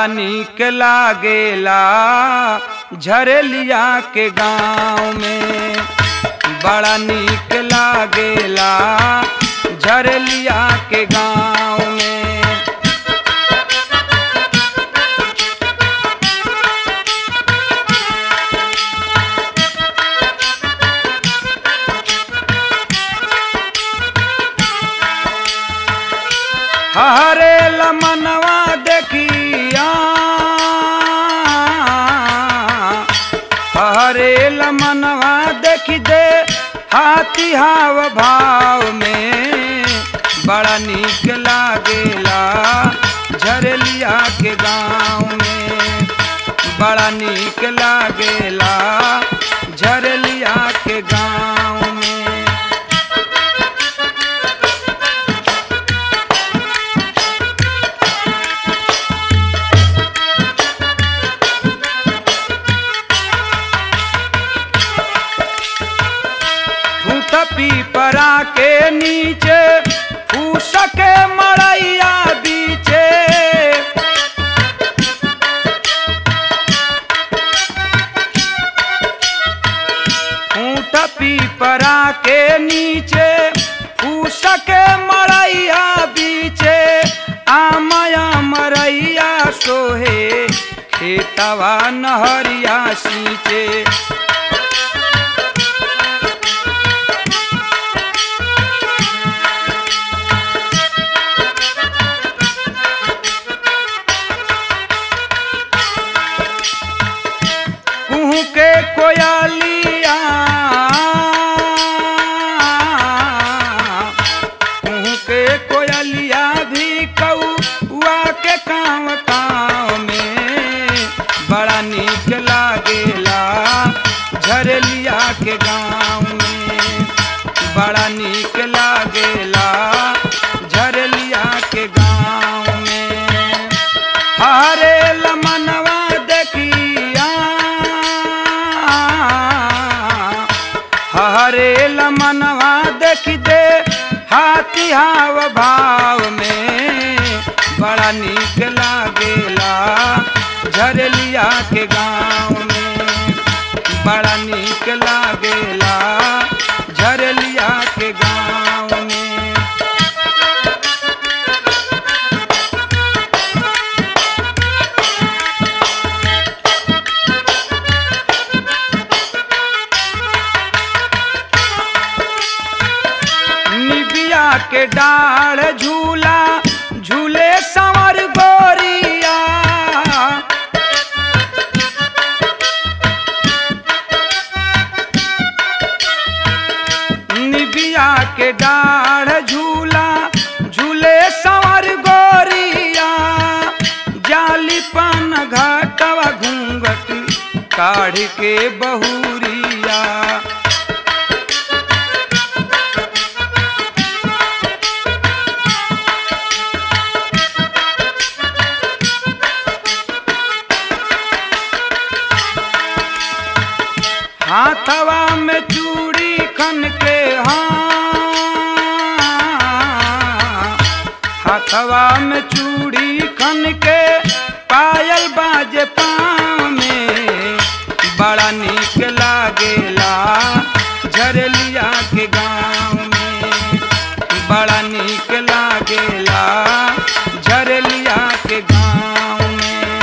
बड़ा नीक लागेला झरेलिया के गाँव में बड़ा नीक लागेला झरेलिया के गाँव में हरे लमनवा देखिया हरे लमनवा देखी दे हाथी हाव भाव में बड़ा नीक लागेला झरलिया के गाँव में बड़ा नीक लागेला झरलिया के गाँव में फूट पीपरा के नीचे फूस के मड़ैया बीचे फूट पीपरा के नीचे फूस के मड़ैया बीचे आमया मरैया सोहे खेतवा नहरिया सींचे कुहू के कोयलिया कुहू के कोयलिया भी कौआ के काँव काँव में बड़ा नीक लागेला झरलिया के गाँव में बड़ा नीक लागेला झरलिया के गाँव में हरे लमनवा देखिया हरे लमनवा देख दे हाथी हाव भाव में बड़ा नीक लागेला झरलिया के गाँव में बड़ा नीक लागेला झरलिया के गाँव में निबिया के डाढ़ झूला झूले संवर गोरिया निबिया के डाढ़ झूला झूले संवर गोरिया जाली पान घाटवा घूंघट काढ़ के बहुरिया हाथवा में चूड़ी खन के हाँ हाथवा में चूड़ी खन के पायल बाजे पाँव में बड़ा नीक लागेला झरलिया के गाँव में बड़ा नीक लागेला झरलिया के गाँव में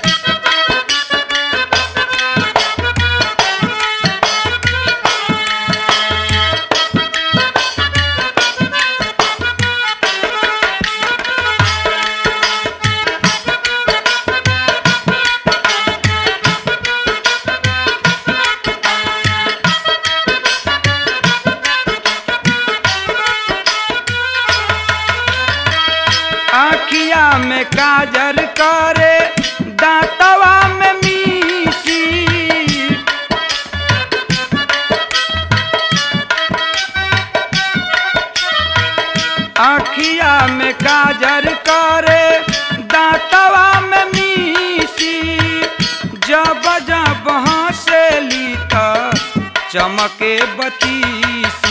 आखिया में काजर करे दांतवा में मीसी आखिया में काजर करे दांतवा में मीसी जब जब हंसेली त चमके बतीसी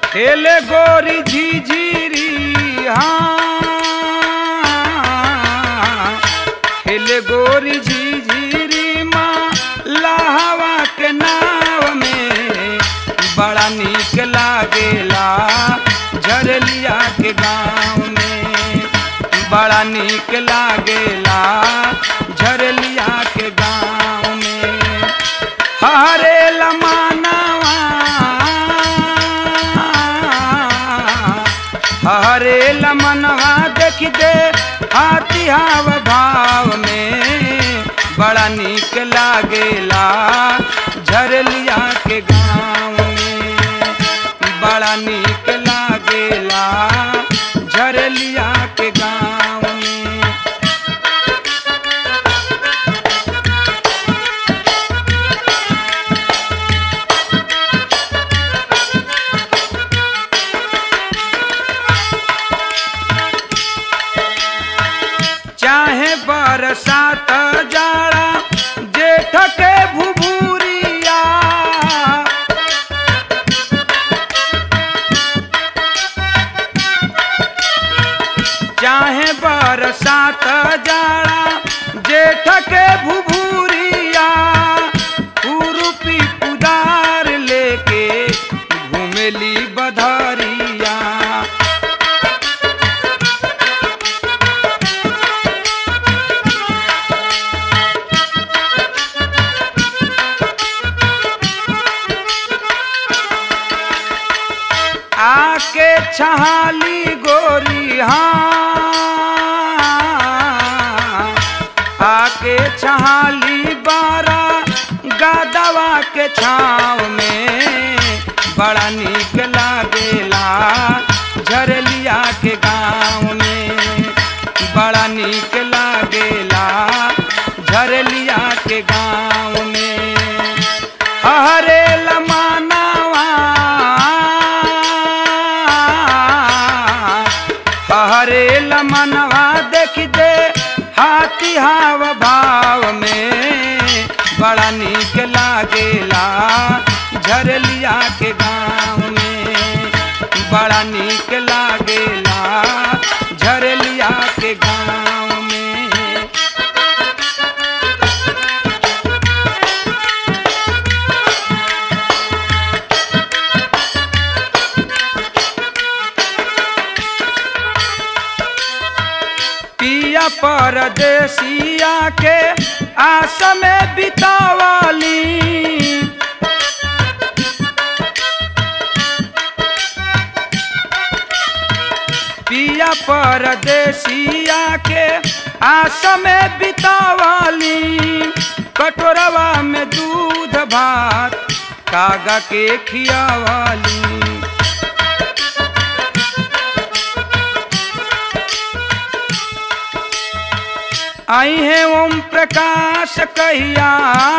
खेले गोरी झिझिरी हाँ खेले गोरी झिझिरी माँ लाहवा के नाव में बड़ा नीक लागेला झरलिया के गाँव में बड़ा नीक लागेला झरलिया के गाँव में हरे लमानवा हरे लमनवा देख दे हाथी हाव भाव में बड़ा नीक लागेला झरलिया के गाँव में बड़ा नीक लागेला झरलिया के गाँव में चाहे बरसात जाड़ा जेठ के भुभुरिया चाहे बरसात जाड़ा जेठ के भुभुरिया खुरपी कुदार लेके घूमेली बधरिया आके छहाली गोरी हाँ आके छहाली बारा गादवा के छाव में बड़ा नीक लागेला झरलिया के गाँव में बड़ा नीक लागेला झरलिया के गाँव में हरे लमानवा हरे लमनवा देख दे हाथी हाव भाव में बड़ा नीक लागेला झरलिया के गाँव में बड़ा नीक लागेला झरलिया के गाँव में पिया परदेसिया के आस में बितावली पिया परदेसिया के आस में बितावली कटोरवा में दूध भात कागा के खियावाली आई है ओम प्रकाश कहिया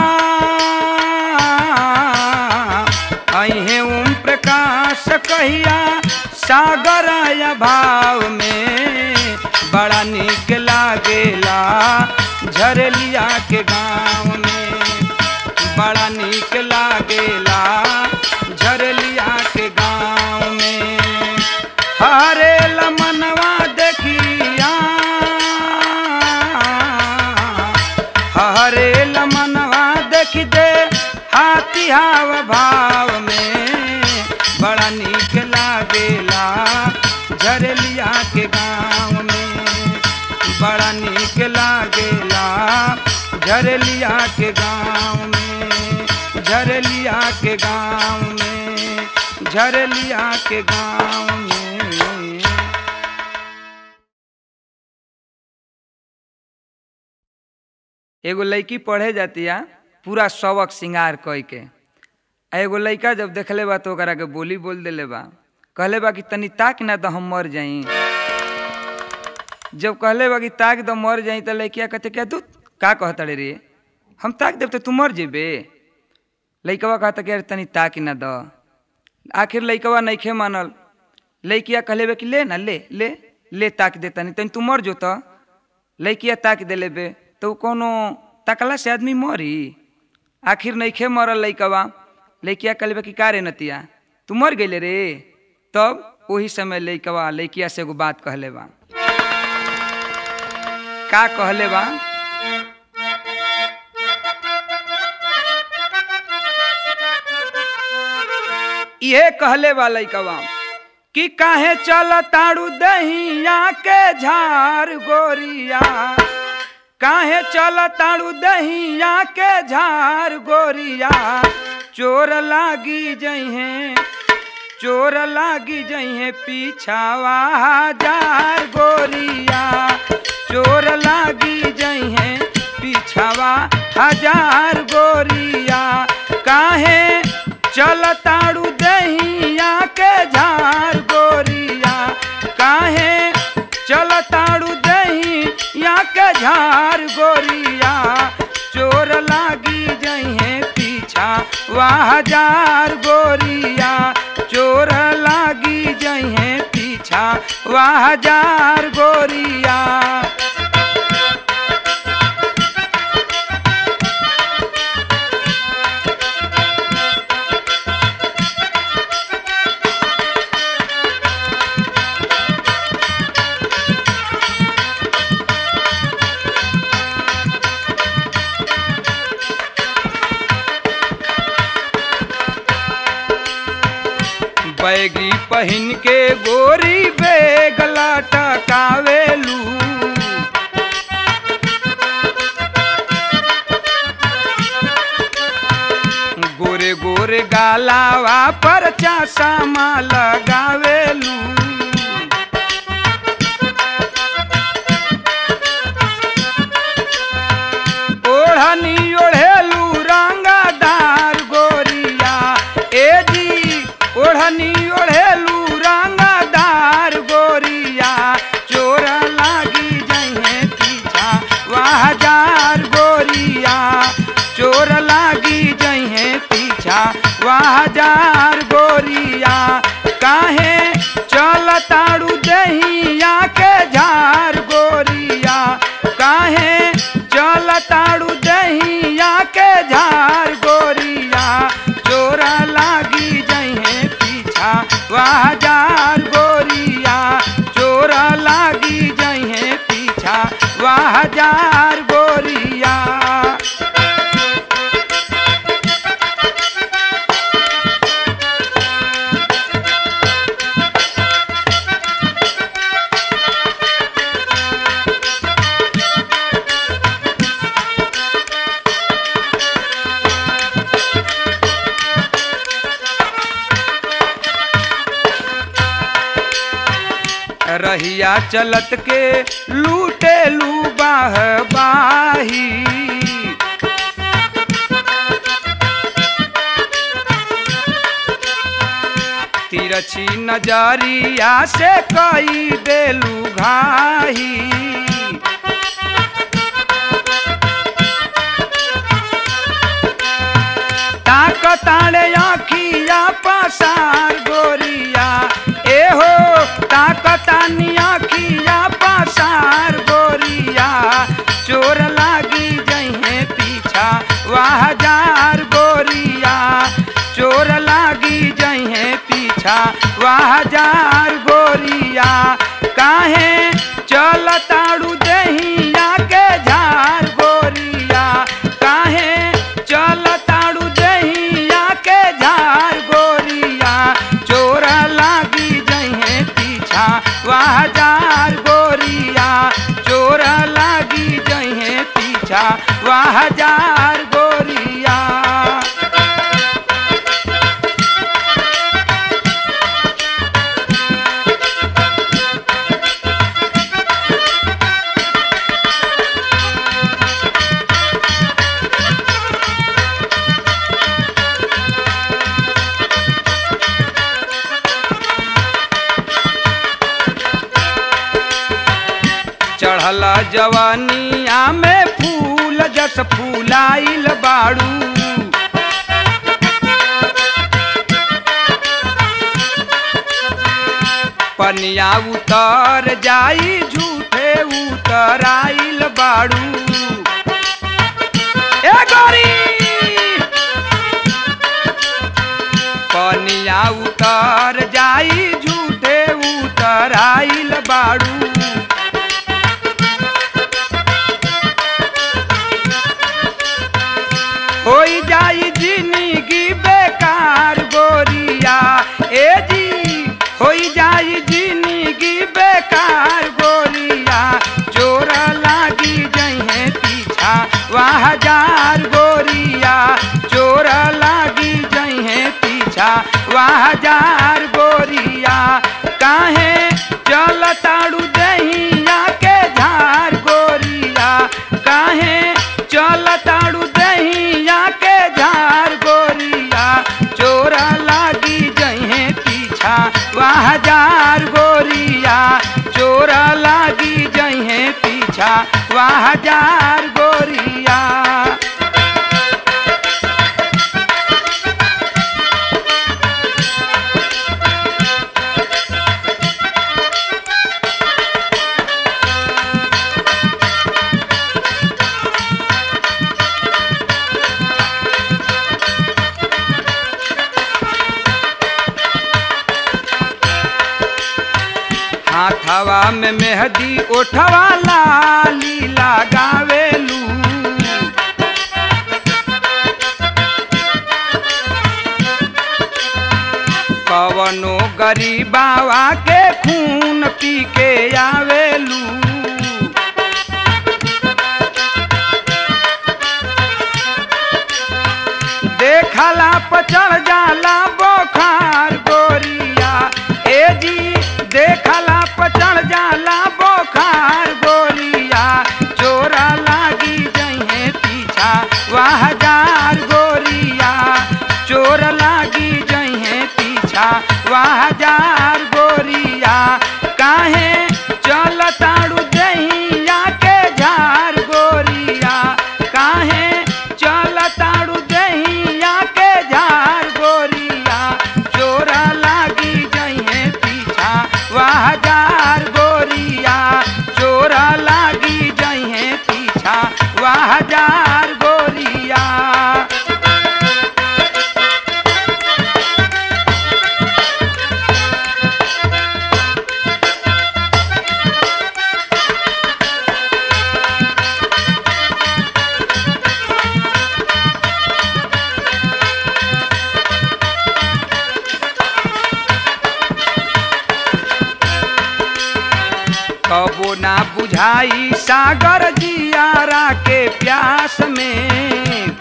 आई है ओम प्रकाश कहिया सागर आया भाव में बड़ा नीक लागेला झरलिया के गाँव में बड़ा नीक लागेला झरलिया के गाँव में हरे लमनवा देखिया हरे लमनवा देख दे हाथी हाव भाव में बड़ा नीक लागेला झरलिया के गाँव में बड़ा नीक लागेला झरलिया के गाँव में झरलिया के गाँव में झरलिया के गाँव में एगो लड़की पढ़े जातिया पूरा शवक श्रृंगार कई के आ एगो लड़का जब देखले बा तो ओकरा के बोली बोल देले बा कहले बा कि तनी ताक ना तो हम मर जाई जब कहले बा कि ताक दो मर जाई तो लड़किया कहते क्या तू का कहता रे हम ताक देव तो तू मर जेबे लड़कवा कहता कि अरे तनी ताक ना दो आखिर लड़कवा नइखे मानल लड़किया कहले बे कि ले ना ले ले ले ताक दे तनी तनी तू मर जो तो लड़किया ताक देले बे तो उ कोनो तकला से आदमी मरी आखिर नइखे मरल लइकवा लइकिया कहले बे कि का रे नतिया तू मर गइले रे तब वही समय लइकवा लइकिया से एगो बात कहले बा का कहले बा ये कहले बा लइकवा कि काहे चल ताड़ू दहिया के झार गोरिया काहे चल ताड़ू दहिया के झार गोरिया चोर लागी जइहे चोर लागी जइहे पीछावा हजार गोरिया चोर लागी जइहे पीछावा हजार गोरिया काहे चल ताड़ू दहिया के झार गोरिया काहे चल ताड़ू दहिया के झार गोरिया चोर लागी जइहे पीछा वाह हजार गोरिया चोर लागी जइहे पीछा वाह हजार गोरिया बैगी पहिन के गोरी बेगला टकावेलू गोरे गोरे गालावा पर चासा लगावेलू ओढ़नी ओढ़ेलू रंगदार गोरिया ए जी ओढ़नी ओढ़ेलू रंगदार गोरिया चोर लागी जइहे पीछा वाह हजार गोरिया चोर लागी जइहे पीछा वाह हजार गोरिया काहे चल ताड़ू दहिया के झार गोरिया काहे चल ताड़ू दहिया के झार गोरिया चोरा लागी जइहे पीछा वाह हजार गोरिया चोरा लागी जइहे पीछा वाह हजार गोरिया रहिया चलत के लूटे लू बाह बाही तिरछी नजरिया से कई देलू घाही ताकताड़े आखिया पसार गोरिया एहो ताकतानी आखिया पसार गोरिया चोर लागी जइहे पीछा वाह हजार गोरिया चोर लागी जइहे पीछा वाह हजार गोरिया काहे चल ताड़ू दहिया के झार गोरिया काहे चल ताड़ू दहिया के झार गोरिया चोरा लागी जइहे पीछा वाह हजार गोरिया चोरा लागी जइहे पीछा वाह हजार गोरिया चढ़ल जवानिया में फूल जस फूलाइल बाड़ू पनिया उतर जाई झूठे उतर आइल बाड़ू ए गोरी पनिया देहिया उतर जाई झूठे उतर आइल बाड़ू होई जाई जिंदगी बेकार गोरिया ए जी होई जाई जिंदगी बेकार गोरिया चोर लागी जहे पीछा वह हजार गोरिया चोर लागी जहे पीछा वह हजार गोरिया काहे चल ताड़ू दहिया के झार गोरिया काहे चल ताड़ू दहिया के झार गोरिया चोरा लागी जहे पीछा वह हजार गोरिया चोरा लागी जहे पीछा वह हजार गोरिया हाथवा में मेहदी ओठवा लाली लगावेलू कवनो गरीबावा के खून पी के आवेलू देखला पचड़ जाला बोखार गोरिया ए जी देखला पचड़ जाला बोखार गोरिया चोरा लागी जहे पीछा वह हजार गोरिया चोर लागी जहे पीछा वह हजार गोरिया काहे चल ताड़ू दहिया के झार गोरिया काहे चल ताड़ू दहिया के झार गोरिया चोरा लागी जहे पीछा वह हजार गोरिया चोरा लागी जहे पीछा वह हजार गोरिया कबो ना बुझाई सागर जियारा के प्यास में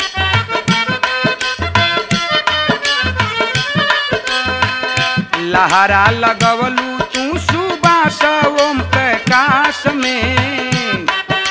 लहरा लगवलू तू सुबास ओम प्रकाश में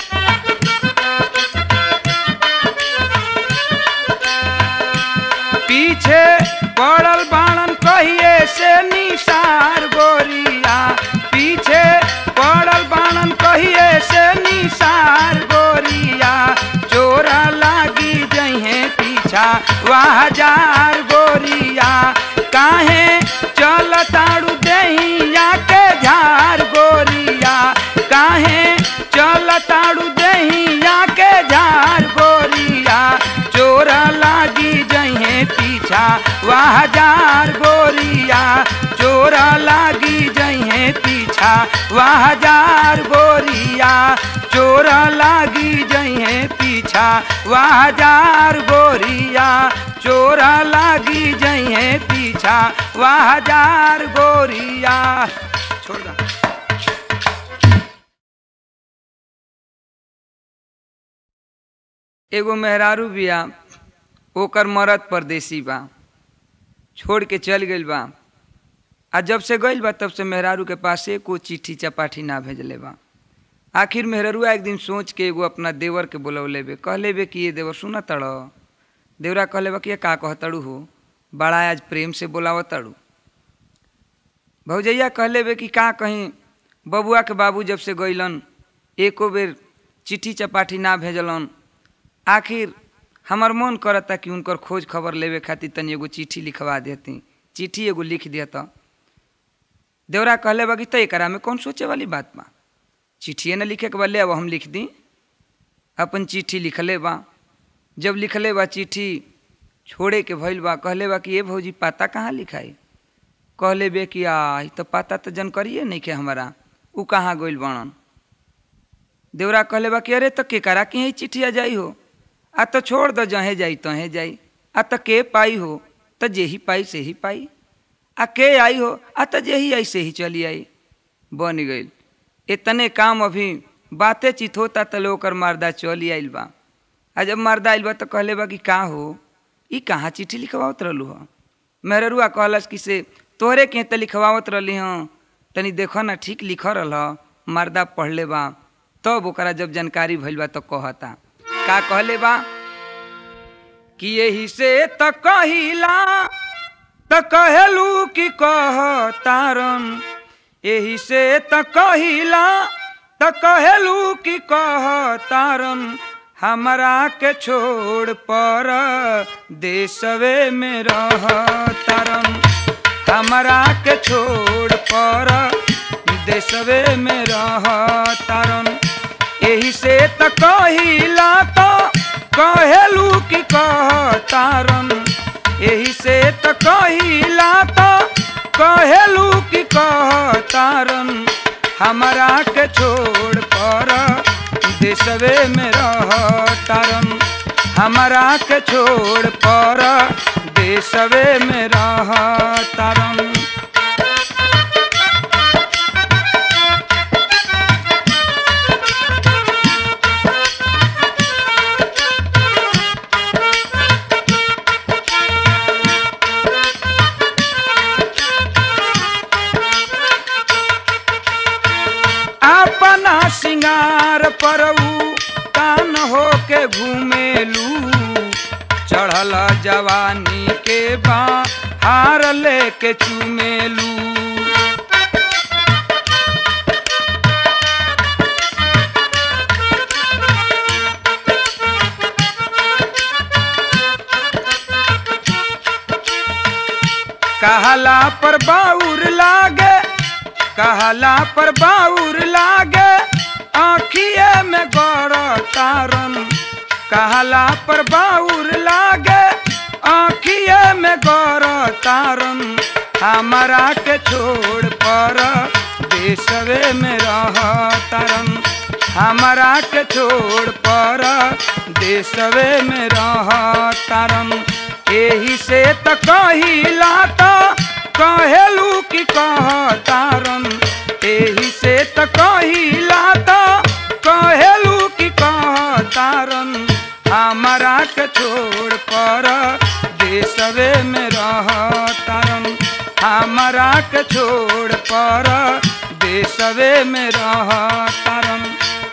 पीछे पड़ल बाणन कहिए से निसार गोरिया पीछे पड़ल बाणन कहिए से निसार गोरिया चोरा लागी जहे पीछा वह हजार गोरिया काहे चल ताड़ू दहिया के झार गोरिया काहे चल ताड़ू दहिया के झार गोरिया चोरा लागी जहे पीछा वह हजार गोरिया चोरा लागी जहे पीछा वह हजार गोरिया चोरा लागी जहे पीछा वह हजार गोरिया चोरा लागी जहे पीछा वह हजार गोरिया छोड़ दा एगो मेहरारू बिया ओकर मरद परदेसी बा छोड़ के चल गइल बा आ जब से गइल बा तब से मेहरारू के पास एको चिट्ठी चपाठी ना भेजले बा आखिर मेहरारूआ एक दिन सोच के एगो अपना देवर के बोलौले बे कहले बे कि ये देवर सुन तड़ देवरा कहले बा कि ये का कहतड़ू हो बड़ा आज प्रेम से बोलाव तड़ू भौजैया कहले बे कि का कहीं बबुआ के बाबू जब से गइलन एको बेर चिट्ठी चपाठी ना भेजलन आखिर हमार मन करता कि उनकर खोज खबर लेवे खातिर तनी एगो चिट्ठी लिखवा देती चिट्ठी एगो लिख देता देवरा कहले बा कि त एकरा में कौन सोचे वाली बात बा चिट्ठिए न लिखे के बा ले अब हम लिख दी अपन चिट्ठी लिखले बा जब लिखले बा चिट्ठी छोड़े के भइल बा कहले बा कि ये भौजी पता कहाँ लिखाई कहले बे कि आ ई तो पता तो जानकारिए नहीं के हमारा ऊ कहाँ गइल बनन देवरा कहले बा कि अरे तो के करा के ही चिट्ठिया जाई हो आ तो छोड़ दो जहे जाई तहे जाई आ तो के पाई हो तो जे ही पाई से ही पाई आ के आई हो आ तो जे ही आई से ही चली आई बन गई इतने काम अभी बातें चित होता तो लोग ओकर मर्दा चली आइल बा आ जब मर्दा आइल बा तो कहले बा कि का हो ई कहाँ चिट्ठी लिखवावत रहलू ह मेहरुआ कहलस कि से तोहरे के तो लिखवावत रहली हँ तनी देखो ना ठीक लिख रहल ह मर्दा पढ़ले बा तब ओकरा जब जानकारी भइल बा तो कहता का कहले बा कि यही से त कहिला त कहेलू कि कह तारन यही से त कहिला त कहेलू कि कह तारन हमरा के छोड़ पर देशवे में रह तारन हमरा के छोड़ पर देशवे में रह तारन यही से त कहिला तो कहेलू कि कह तारन यही से त कहिला तो कहेलू कि कह तारन हमरा के छोड़ पर देशवे में रह तारन हमरा के छोड़ पर देशवे में रह तारन अपना सिंगार परऊ कान हो के घूमेलू चढ़ल जवानी के बा हार लेके चूमेलू कहला पर बाउर लागे कहला पर बाउर लागे आखिए में गौर तारन कहला पर बाउर लागे आखिए में गौर तारन हमारा के छोड़ पर देशवे में रह तारन हमारा के छोड़ पर देशवे में रह तारन एही से त कहिला त कहेलू कि कह तारन एही से त कहिला त कहेलू कि कह तारन हमारा के छोड़ पर देशवे में रह तारन हमारा के छोड़ पर देशवे में रह तारन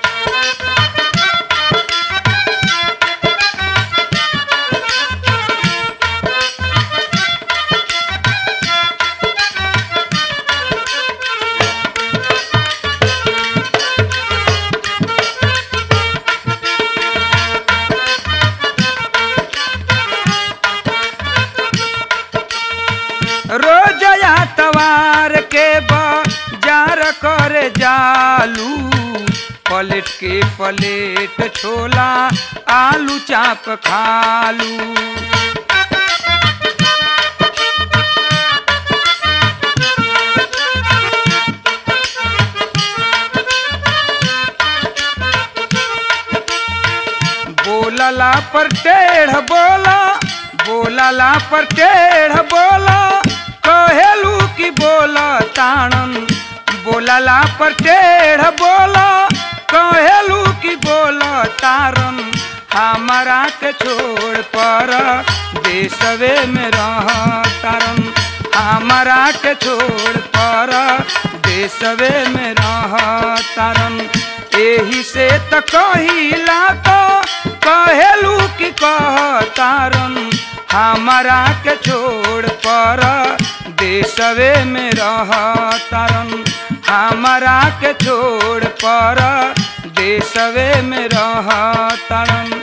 रोजया तवार के बाजार करे जालू पलट के पलेट छोला आलू चाप खालू बोलला पर टेढ़ बोला बोलला पर टेढ़ बोला कहेलू कि बोला ताणन बोलला पर टेढ़ बोला कहेलू कि बोला तारन हमारा के छोड़ पर देशवे में रह तारन हमारा के छोड़ पर देशवे में रह तारन एही से त कहिला तो कहेलू कि कह तारन हमारा के छोड़ पर देशवे में रह तारन हमारा के छोड़ पर देशवे में रह तारन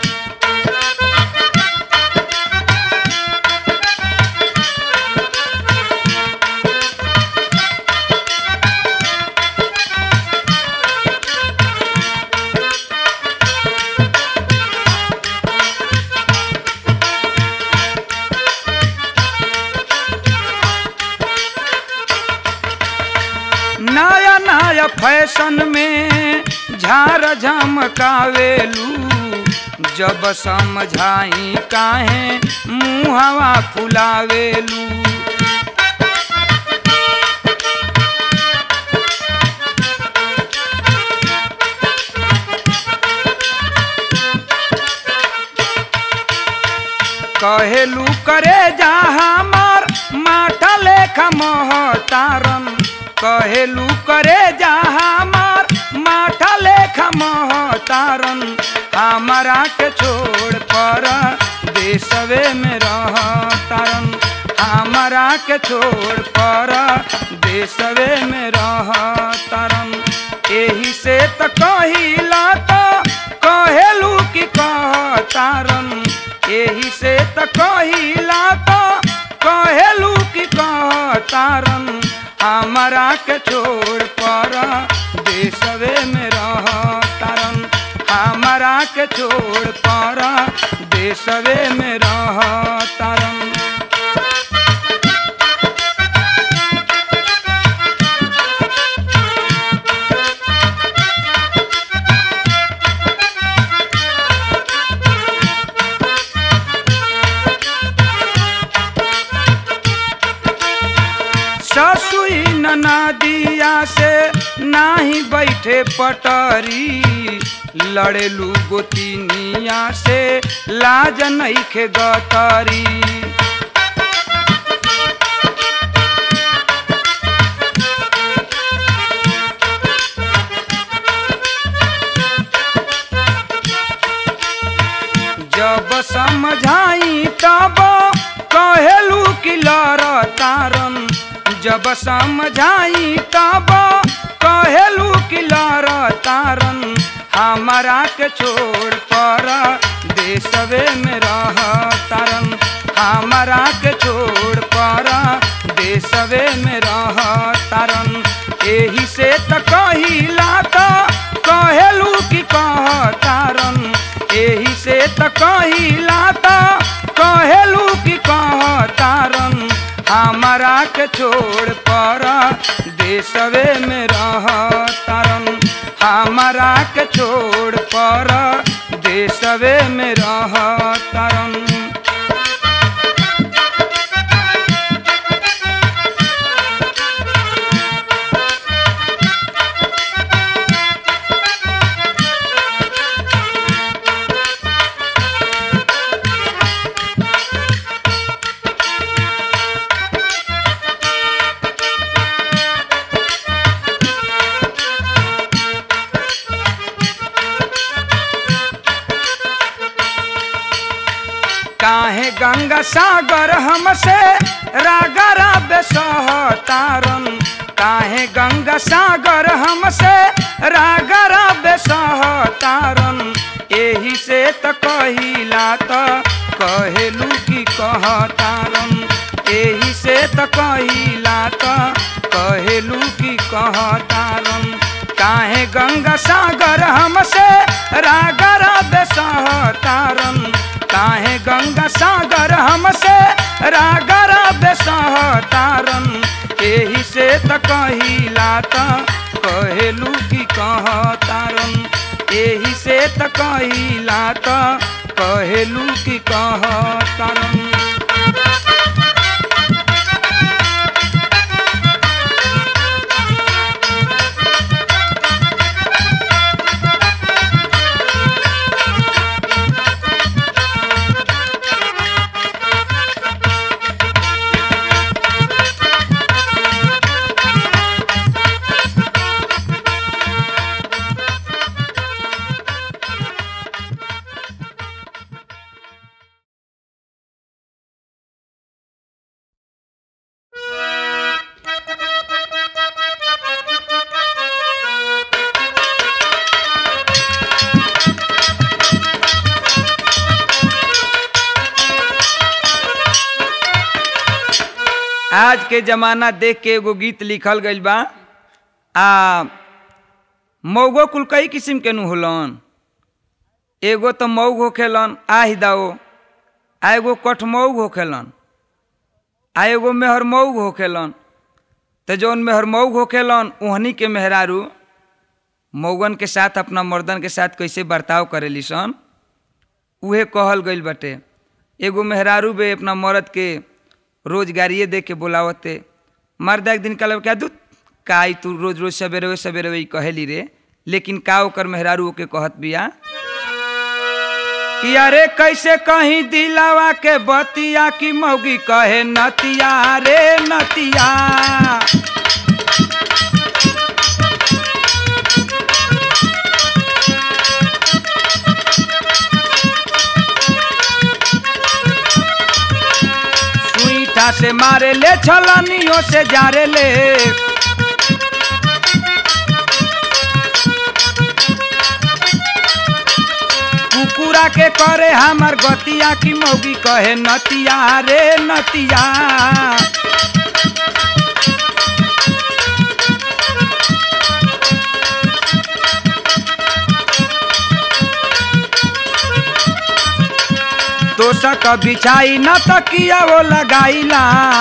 फैशन में झार झमकावेलू जब समझाई काहे मुहवा फुलावेलू कहेलू करे जा हमार माठा लेखा महतारन कहेलू करे जा हमार माठा लेखा महतारन हमारा के छोड़ पर देशवे में रहतारन हमारा के छोड़ पर देशवे में रहतारन एही से त कहिला त कहेलू कि कहतारन एही से त कहिला त कहेलू कि कहतारन हमारा के छोड़ पर देशवे में रहतारन हमारा के छोड़ पर देशवे में रहतारन ससुई नदिया से नाही बैठे पटरी लड़ेलू गोतिनिया से लाज नईखे गतरी जब समझाई तब कहेलू कि लड़तारन जब समझाई तब कहेलू कि लड़तारन हमारा के छोड़ पर देशवे में रहतारन हमारा के छोड़ पर देशवे में रहतारन एही से त कहिला त कहेलू कि कहतारन एही से त कहिला त कहेलू कि कहतारन हमारा के छोड़ पर देशवे में रहतारन हमारा के छोड़ पर देशवे में रहतारन काहे गंगा सागर हमसे रागरा बेसहतारन काहे गंगा सागर हमसे रागरा बेसहतारन एही से त कहिला त कहेलू कि कहतारन एही से त कहिला त कहेलू कि कहतारन काहे गंगा सागर हमसे रागरा बेसहतारन काहे गंगा सागर हमसे रागरा बेसहतारन एही से त कहिला त कहेलू कि कहतारन एही से त कहिला त कहेलू कि कहतारन आज के जमाना देख के एगो गीत लिखल गइल बा आ मऊगो कुल कई किस्म के नु होलन एगो तो मऊग होखेलन आहि दाओ आ एगो कठमऊग होखेलन आ एगो मेहर मऊग होखेलन तो जौन मेहर मऊ होखेलन ओहनी के मेहरारू मऊगन के साथ अपना मर्दन के साथ कैसे बर्ताव करेली सन उहे कहल गइल बाटे एगो मेहरारू बे अपना मर्द के रोजगारिए दे के बोलावते मर्द एक दिन कहल क्या दू काई तू रोज रोज सवेरे सवेरे वही कहेली रे लेकिन का ओकर मेहरारू के कहत बिया कि अरे कैसे कहीं दिलावा के बतिया की मौगी कहे नतिया रे नतिया सुईठा से मारे ले छलनियों से जारे ले कुकुरा के करे हमार गतिया की मौगी कहे नतिया रे नतिया तोसक बिछाई न तकिया वो लगाईला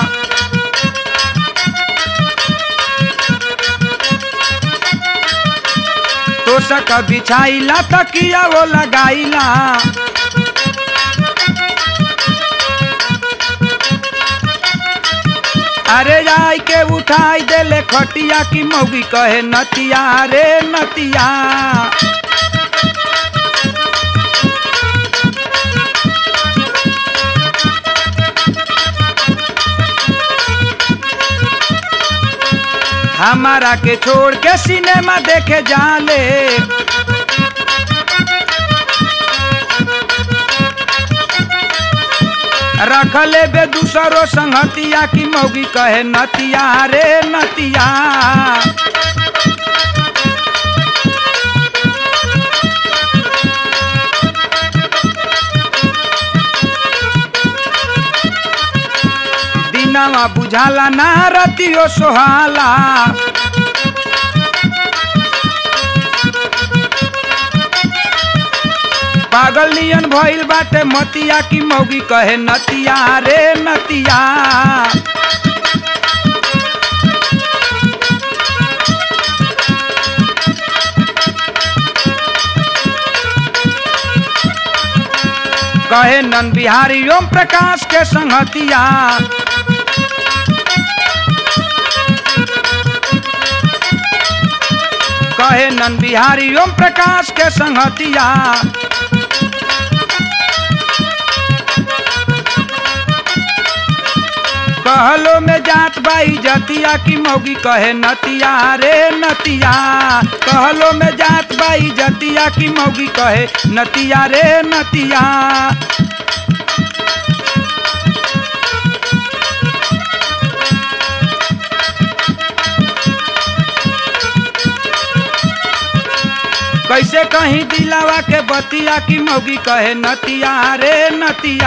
तोसक बिछाईला तकिया वो लगाईला अरे जाई के उठाई देले खटिया की मौगी कहे नतिया रे नतिया हमारा के छोड़ के सिनेमा देखे जाले रखले बे दूसरो संगतिया की मौगी कहे नतिया रे नतिया दिनवा बुझाला ना रतियो सोहाला पागल नियन भइल बाटे मतिया की मौगी कहे नतिया रे नतिया कहे नन बिहारी ओम प्रकाश के संगतिया कहे नन बिहारी ओम प्रकाश के संगतिया कहलो में जात बाई जतिया की मौगी कहे नतिया रे नतिया कहलो में जात बाई जतिया की मौगी कहे नतिया रे नतिया कैसे कहीं दिलावा के बतिया की मौगी कहे नतिया रे नतिया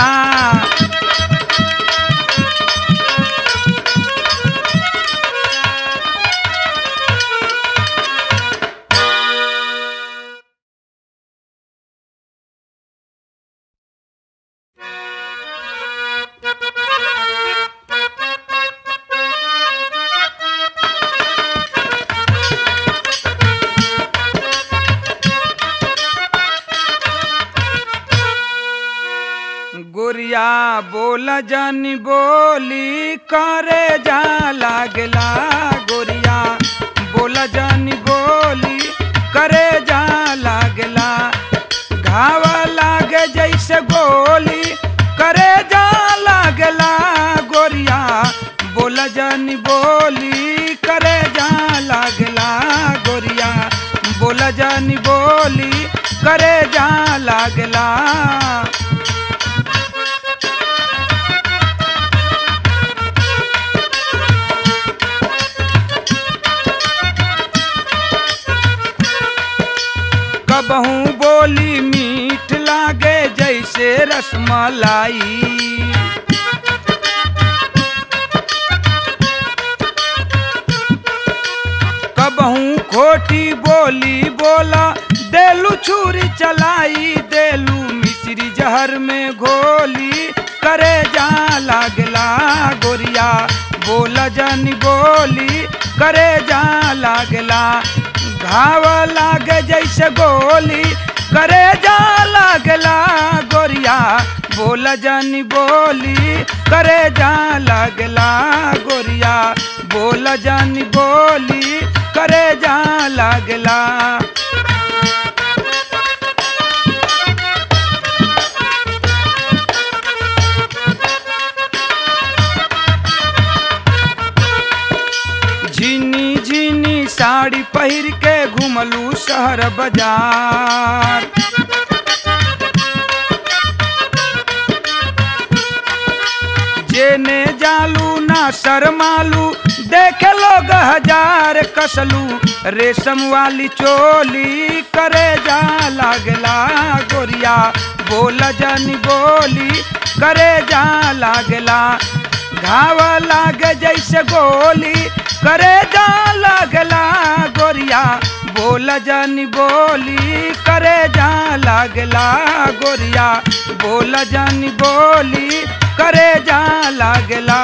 गोरिया बोल जानी बोली करे जा लागला गोरिया बोल जानी बोली करे जा लागला घाव लागे जैसे गोली करे जा लागला गोरिया बोल जानी बोली करे जा लागला गोरिया बोल जानी बोली करे जा लागला कबहू बोली मीठ लागे जैसे रसमलाई कबहू खोटी बोली बोला देलू छुरी चलाई देलू मिश्री जहर में घोली करे जा लागला गोरिया बोल जनी बोली करे जा लागला घाव लागे जैसे गोली करे जा लागला गोरिया बोल जनी बोली करे जा लागला गोरिया बोल जनी बोली करे जा लागला झिनी झिनी साड़ी पहिर के घुमलू शहर बाजार जेने जालू ना शरमालू देखे लोग हजार कसलू रेशम वाली चोली करे जा लागला गोरिया बोल जनी बोली करे जा लागला घाव लागे जैसे गोली करे जा लागला गोरिया बोल जनी बोली करे जा लागला गोरिया बोल जनी बोली करे जा लागला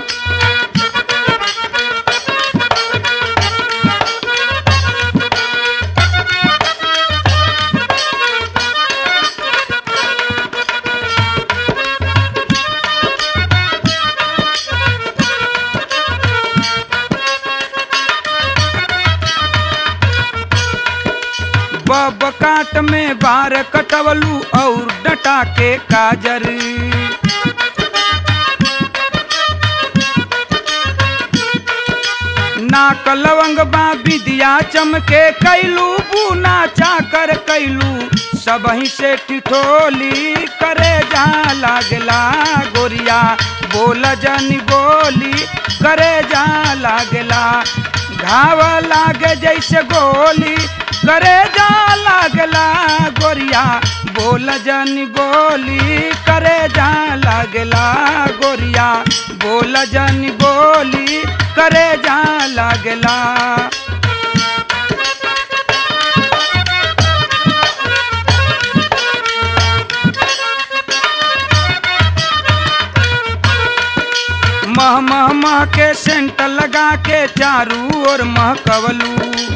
बब काट में बार कटवलू और डटा के काजर नाक लवंग बा विदिया चमके कैलू बूना चाकर कैलू सबही से टिठोली करे जा लागला गोरिया बोल जनी बोली करे जा लागला घाव लागे जैसे गोली करे जा लागला गोरिया बोल जनी बोली करे जा लागला गोरिया बोल जनी बोली करे जा लागला मह मह मह के सेंट लगा के चारू ओर महकवलू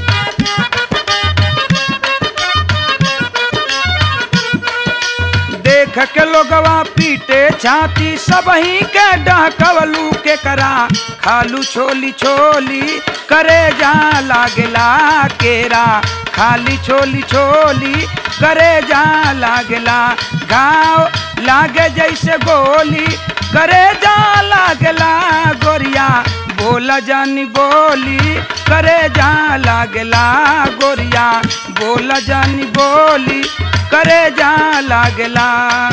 देख के लोगवा पीटे छाती सबही के डहकवलू के करा खालू छोली छोली करे जा लागला केरा खाली छोली छोली करे जा लागला घाव लागे जैसे गोली करे जा लागला गोरिया बोला जानी बोली करे जा लागला गोरिया बोला जानी बोली करे जा लागला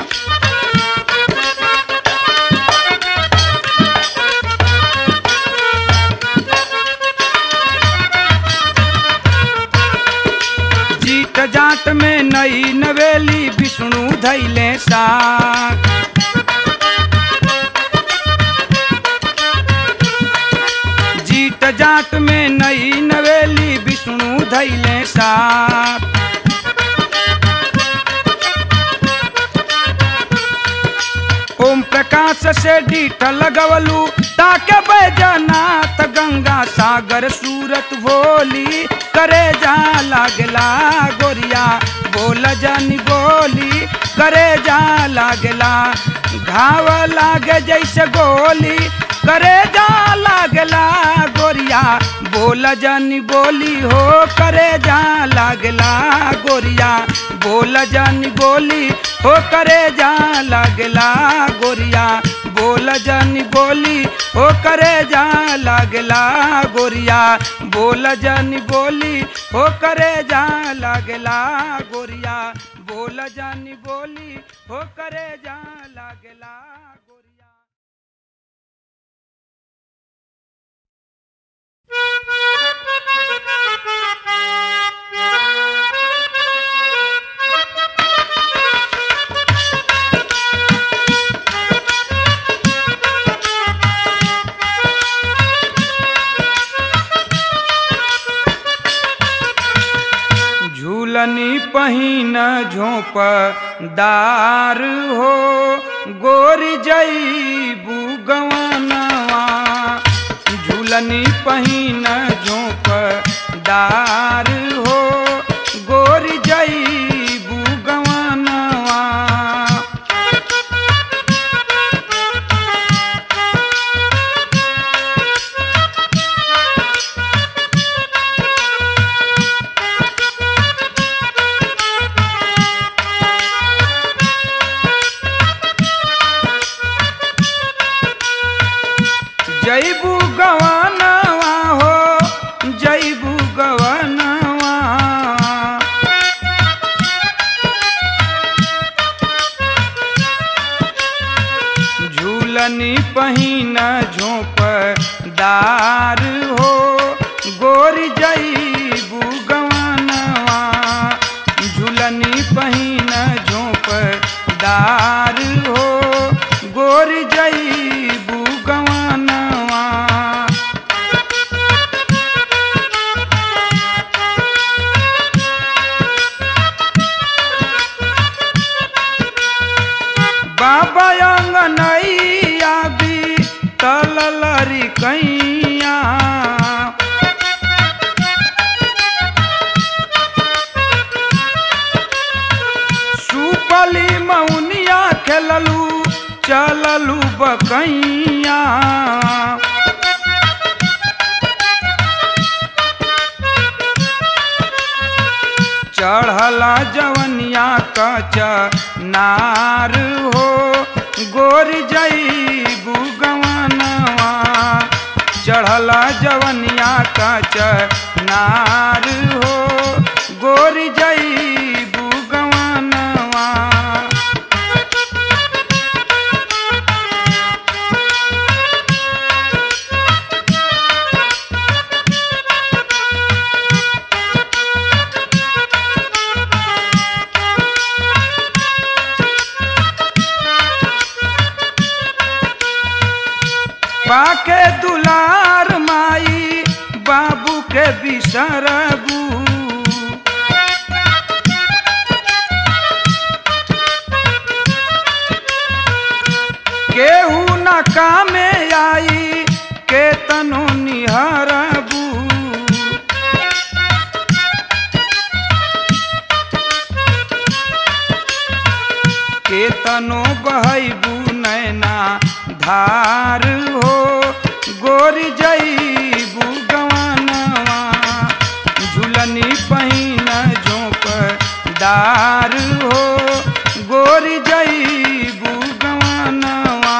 जीत जाट में नई नवेली विष्णु धैले साथ जीत जाट में नई नवेली विष्णु धैले साथ ओम प्रकाश से डीठ लगवलू ताके बैजनाथ गंगा सागर सूरत भोली करे जा लागला गोरिया बोल जानी बोली करे जा लागला घाव लागे जैसे गोली करे जा लागला गोरिया बोल जानी बोली हो करे जा लागला गोरिया बोल जानी बोली हो करे जा लागला गोरिया बोल जानी बोली हो करे जा लागला गोरिया बोल जानी बोली हो करे जा लागला गोरिया बोल जानी बोली हो करे जा लागला गोरिया झूलनी पहिन झोंप दार हो गोर जईबू गवनवा झूलनी पहिन झोंप दार हो गोरी जईबू गवानवा जईबू गवानवा हो जईबू गवानवा झूलनी पहिन झोंप दार हो गोरी जईबू गवानवा झूलनी पहिन झोंप दार हो गोरी जईबू गवानवा बाबा अंगनैया भी तललरी कैया सुपली मौनिया खेललू चललू बकैया चढ़ला जवनिया कच नार हो गोर जईबू गवनवा चढ़ला जवनिया कच नार हो गोर जईबू गवनवा पाके दुलार माई बाबू के बिसरबू केहू न कामे आई के तनो निहरबू केतनो बहबू नैना धार हो गोरी जईबू गवानवा झूलनी पहिन झोंक दार हो गोरी जईबू गवानवा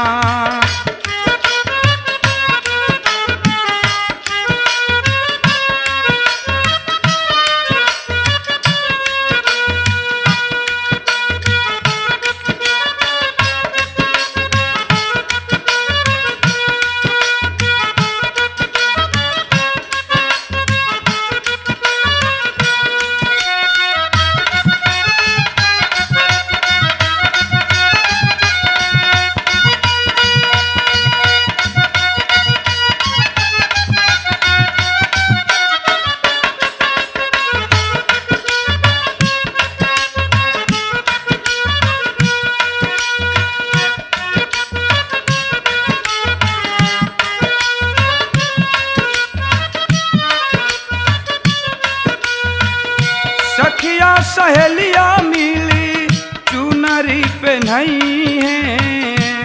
सखिया सहेलिया मिली चुनरी पहनई है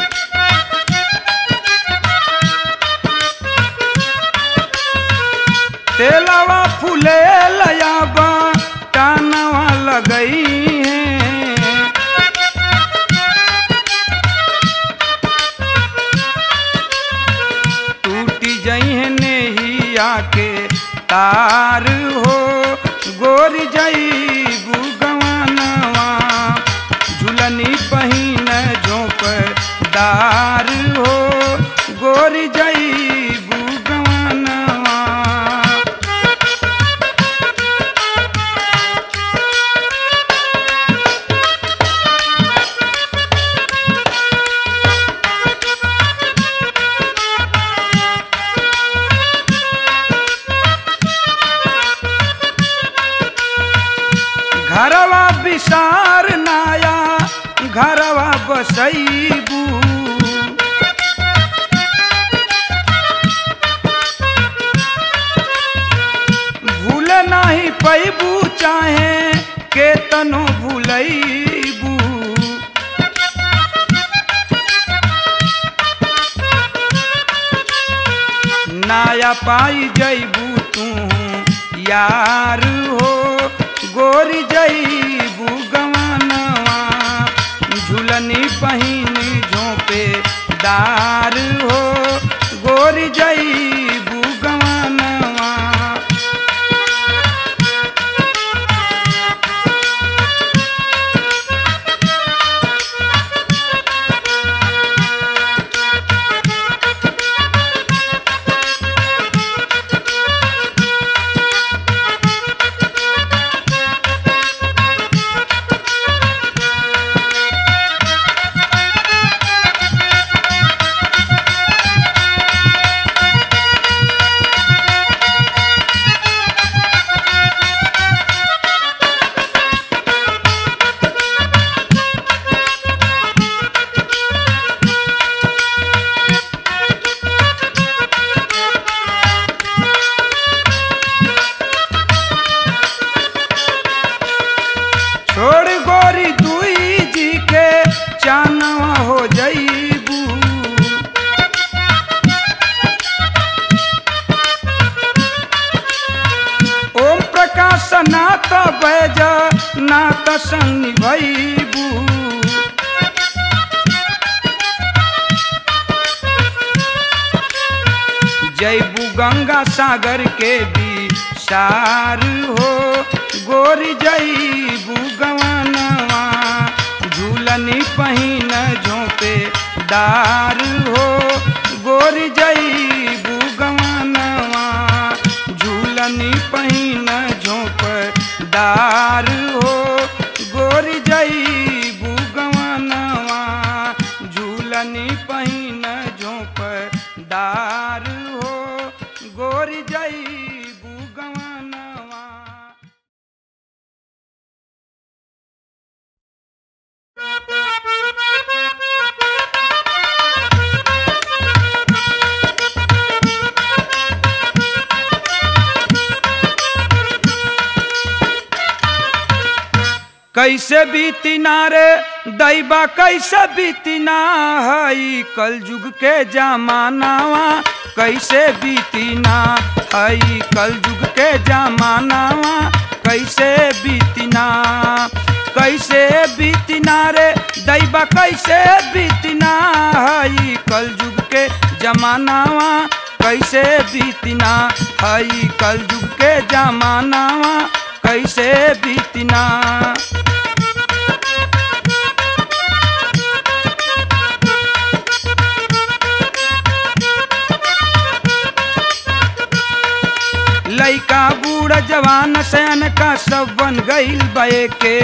तेलवा फूले लयाबा टानवा लगई है टूटी जई है नेहिया के तार हो गोर जई गवानवा झुलनी पहिन झोंक दार हो गोर जई गवानवा घरवा विसार नाया घरवा बसैबू नहीं पैबू चाहे के तनो भूलैबू नाया पाई जैबू तू यार हो गोरी जैबू गवानवा झुलनी पहिन झोंपे दार हो गोरी जैबू गवानवा छोड़ गोरी दुई जी के चानवा हो जईबू ओम प्रकाश नाथ बैज नाथ संग निभैबू जैबू गंगा सागर के भी सार हो गोरी जैबू गवानवा झूलनी पहिन झोंपे दार हो गोरी जैबू गवानवा झूलनी पहिन झोंप दार हो गोरी जैबू गवानवा झूलनी पहिन झोंप दार हो गोरी जैबू गवानवा कैसे बीती ना रे दैबा कैसे बीती ना हई कल युग के जमानावा कैसे बीती ना हई कल युग के जमानावा कैसे बीती ना कैसे बीती ना रे दैबा कैसे बीती ना हई कल युग के जमानावा कैसे बीती ना हई कल युग के जमानावा कैसे बीती ना लइका बूढ़ जवान सैन का सब बन गईल बे के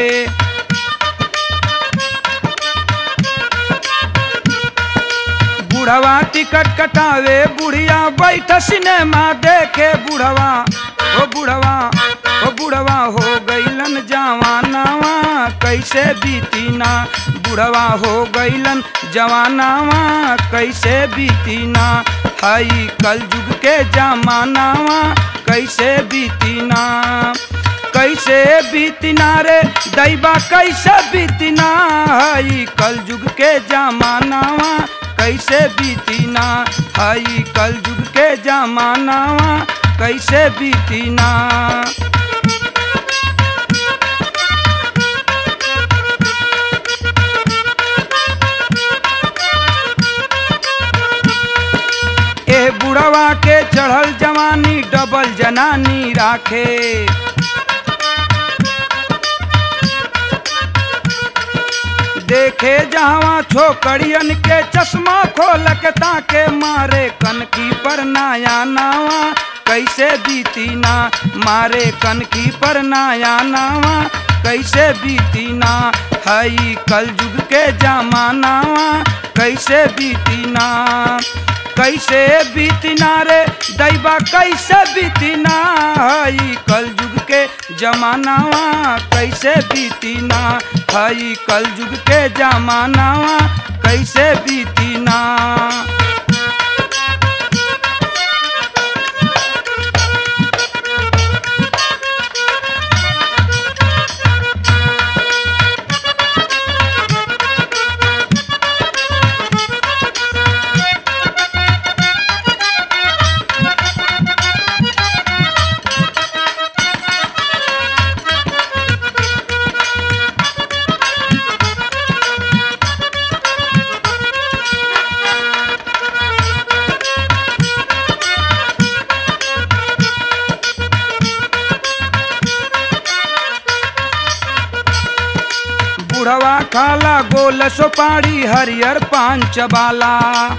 बुढ़वा टिकट कटावे बुढ़िया बैठ सिनेमा देखे बुढ़वा ओ बुढ़वा ओ बुढ़वा हो गईलन जवानावा कैसे बीती ना बुढ़वा हो गईलन जवानावा कैसे बीती ना हई कल युग के जमानावा कैसे बीती ना कैसे बीतना रे दैबा कैसे बीतना हई कल युग के जमानावा कैसे बीतना हई कल युग के जमानावा कैसे बीतना ए बुढ़वा के चढ़ल जवानी डबल जनानी राखे देखे जहाँ छोकरियन के चश्मा खोल के ताके मारे कनकी पर नाया नावा कैसे बीती ना मारे कनकी पर नाया नावा कैसे बीती ना हई कल युग के जमानावा कैसे बीती ना कैसे बीतना रे दैबा कैसे बीतना हई कल युग के जमानावा कैसे बीतना हई कल युग के जमानावा कैसे बीतना खाला गोल सोपाड़ी हरियर पान चबाला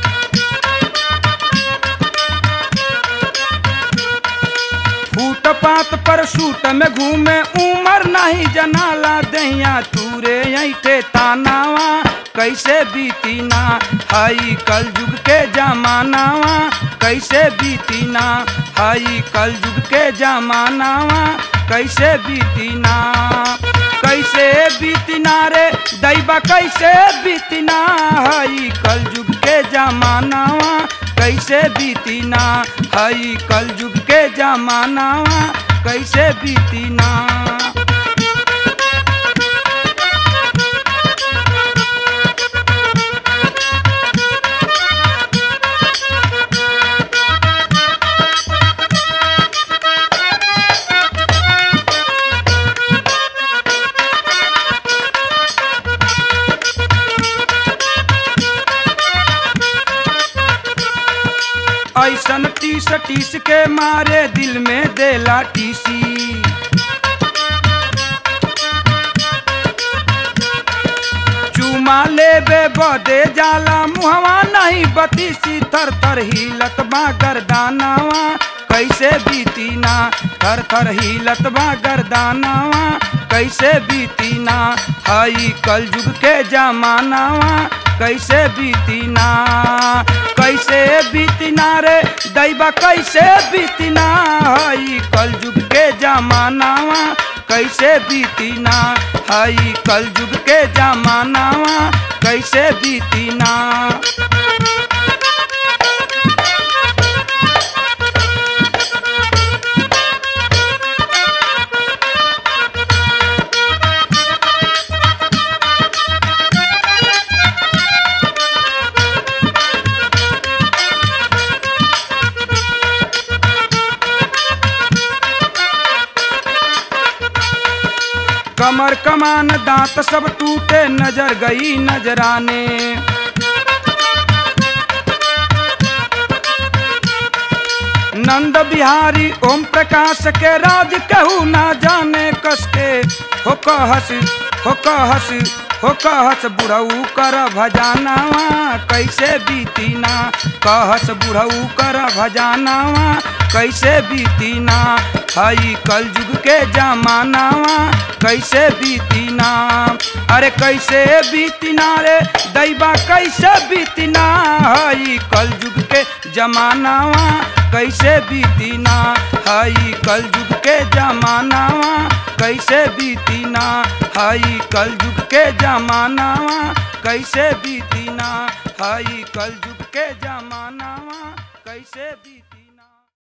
फूटपात पर सूट में घूमे उमर नहीं जनाला दैया तूरे ऐठे तानावा कैसे बीतीना हई कल युग के जमानावा कैसे बीतीना हई कल युग के जमानावा कैसे बीतीना कैसे बीतना रे दैबा कैसे बीतना हई कल युग के जमानावा कैसे बीतीना हई कल युग के जमानावा कैसे बीतीना ऐसन टीस टीस के मारे दिल में देला टीसी चुमा लेबे बदे जाला मुहवा नहीं बतीसी थर थर हिलत बा गर्दानावा कैसे बीतीना थर थर हिलत बा गर्दानावा कैसे बीतीना हई कल युग के जमानावा कैसे बीतीना कैसे बीतीना रे दैबा कैसे बीतीना हई कल युग के जमानावा कैसे बीतीना हई कल युग के जमानावा कैसे बीतीना कमर कमान दांत सब टूटे नजर गई नजराने नंद बिहारी ओम प्रकाश के राज कहू ना जाने कसके हो कहस हो कहस हो कहस बुढ़ऊ कर भजानावा कैसे बीतीना कहस बुढ़ऊ कर भजानावा कैसे बीतीना हई कल युग के जमानावा कैसे बीतीना अरे कैसे बीतीना रे दैबा कैसे बीतीना हई कल युग के जमानावा कैसे बीतीना हई कल युग के जमानावा कैसे बीतीना हई कल युग के जमानावा कैसे बीतीना हई कल युग के जमानावा कैसे बीतीना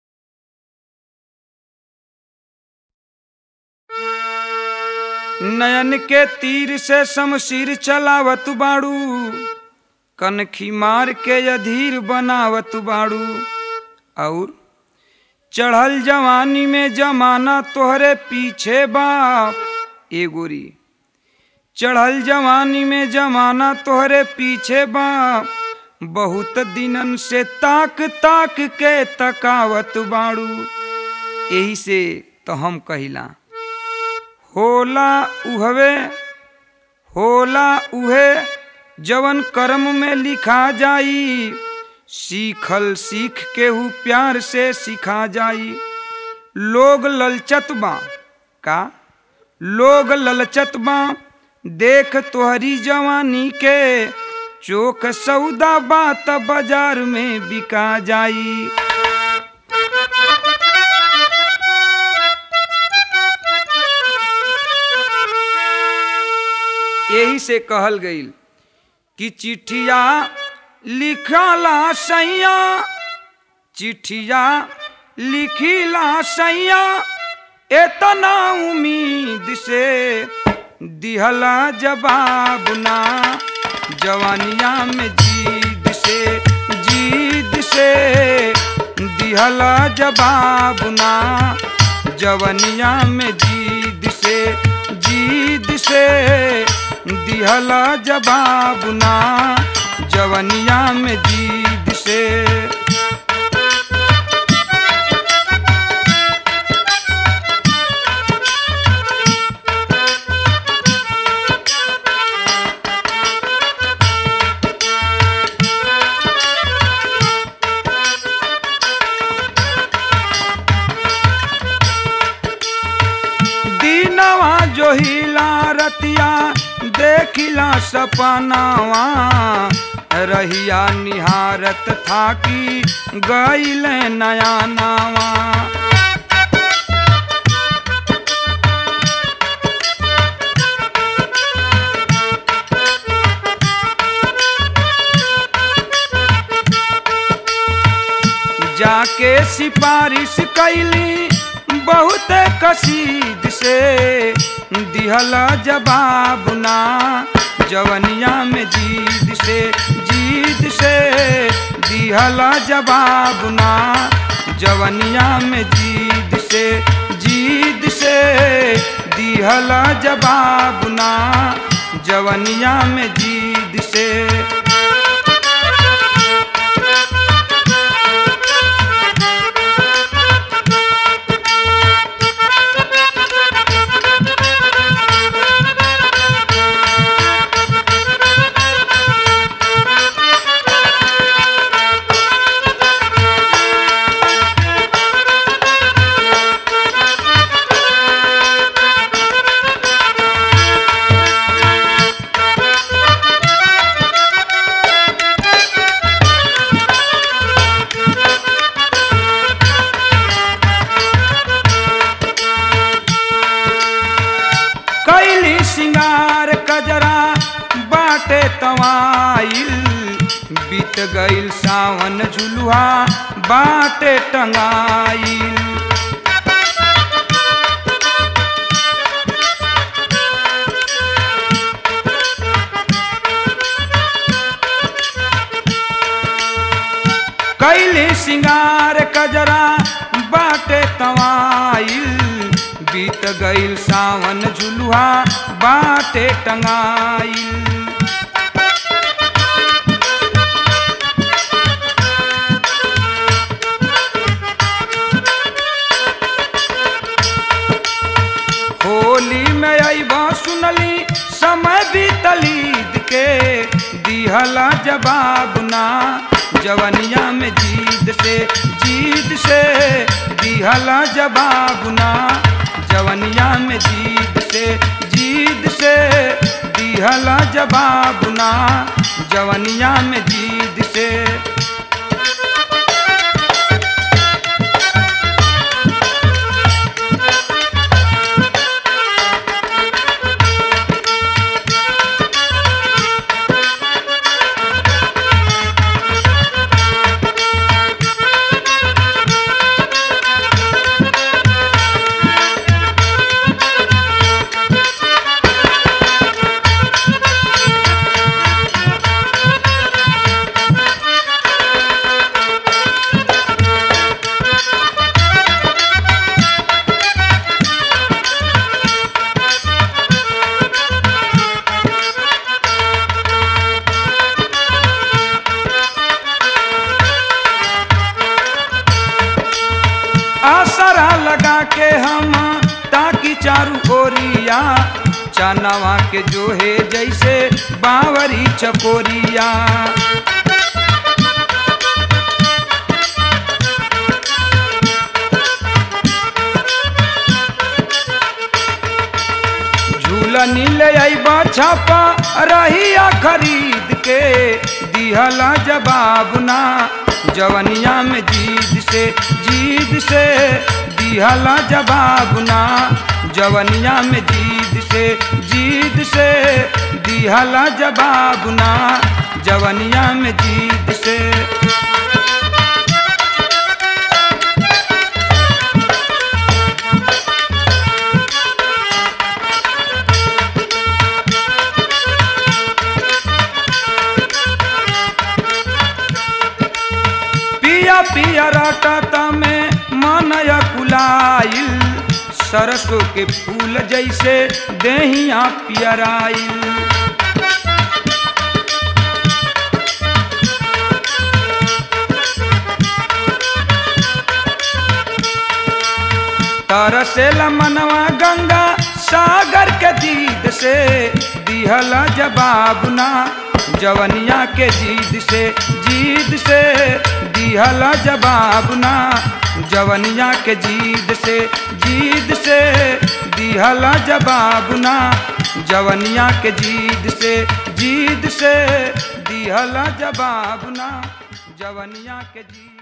नयन के तीर से शमशीर चलावत बाड़ू कनखी मार के अधीर बनावत बाड़ू और चढ़ल जवानी में जमाना तोहरे पीछे बा ए गोरी चढ़ल जवानी में जमाना तोहरे पीछे बा बहुत दिनन से ताक ताक के तकावत बाड़ू यही से तो हम कहिला होला उहवे होला उहे जवन कर्म में लिखा जाई सीखल सीख के हु प्यार से सिखा जाई लोग ललचत बा का लोग ललचत बा देख तोहरी जवानी के चोक सौदा बात बाजार में बिका जाई यही से कहल गईल कि चिट्ठिया लिखला सैया चिट्ठिया लिखिला सैया एतना उम्मीद से दिहला जवाब ना जवानिया में जीद से जीद से दिहला जवाब ना जवनिया में जीद से जीद से दिहला जवाब ना जवनिया में जीद से सोहिला रतिया देखिला सपनावा रहिया निहारत थाकी गईल नया नावा जाके सिफारिश कैली बहुत कसीद से दिहला जवाब ना जवनिया में जीद से जीद से दिहला जवाब ना जवनिया में जीद से जीद से दिहला जवाब ना जवनिया में जीद से कैली सिंगार कजरा बाटे तवाइल बीत गईल सावन झुलुहा बाटे टंगाइल कैली सिंगार कजरा बाटे तवाइल बीत गईल सावन झुलुहा बाटे टंगाइल होली में अबा सुनली समय बीतलीद के दिहला जवाब ना जवनिया में जीद से जीद से दिहला जवाब ना जवनिया में जीद से जीद से दिहला जवाब ना जवनिया में जीद से आसरा लगा के हम ताकि चारू ओरिया चनवा के जो है जैसे बावरी चकोरिया झूलनी ले अबा छापा रहिया खरीद के दिहला जवाब ना जवनिया में जीद से जीद से दिहला जवाब ना जवनिया में जीद से जीद से दिहला जवाब ना जवनिया में जीद से पिया पिया रटत में मनया कुलाइल सरसों के फूल जैसे देहिया पियराइल तरसेला मनवा गंगा सागर के दीद से दिहला जवाब ना जवनिया के जीद से जीद से दिहला जवाब ना जवनिया के जीद से जीद से दिहला जवाब ना जवनिया के जीद से जीद से दिहला जवाब ना जवनिया के जीद